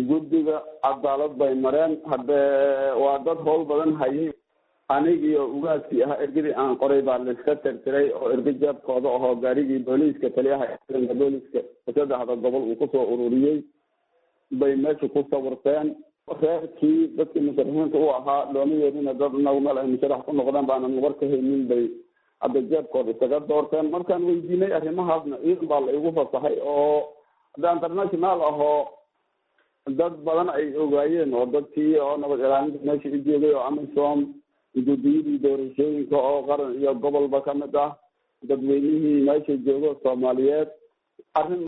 guddiga cadaalad bay mareen haddee waa dad howl badan hayay anigiio ugaaskii ahaa ergadii aan qoray baa laiska tirtiray oo erga jeebkooda ahoo gaarigii booliiska taliyaha ciidanka booliiska saddexda gobol uu kusoo ururiyey bay meesha ku sawirteen reerkii dadkii musharaxiinta u ahaa looma yeelina dad inagu meel ay musharax ku noqdeen baanan war ka haynin bay hadda jeebkooda isaga doorteen markaan weydiinay arrimahaasna ciidan baa la igu fasaxay oo hadda international ahoo dad badan ay ogaayeen oo dadkii oo nabad ilaalinta meesha u joogay oo amisom guddiyadii doorashooyinka oo qaran iyo gobolba kamid ah dadweynihii meesha joogo soomaaliyeed arrin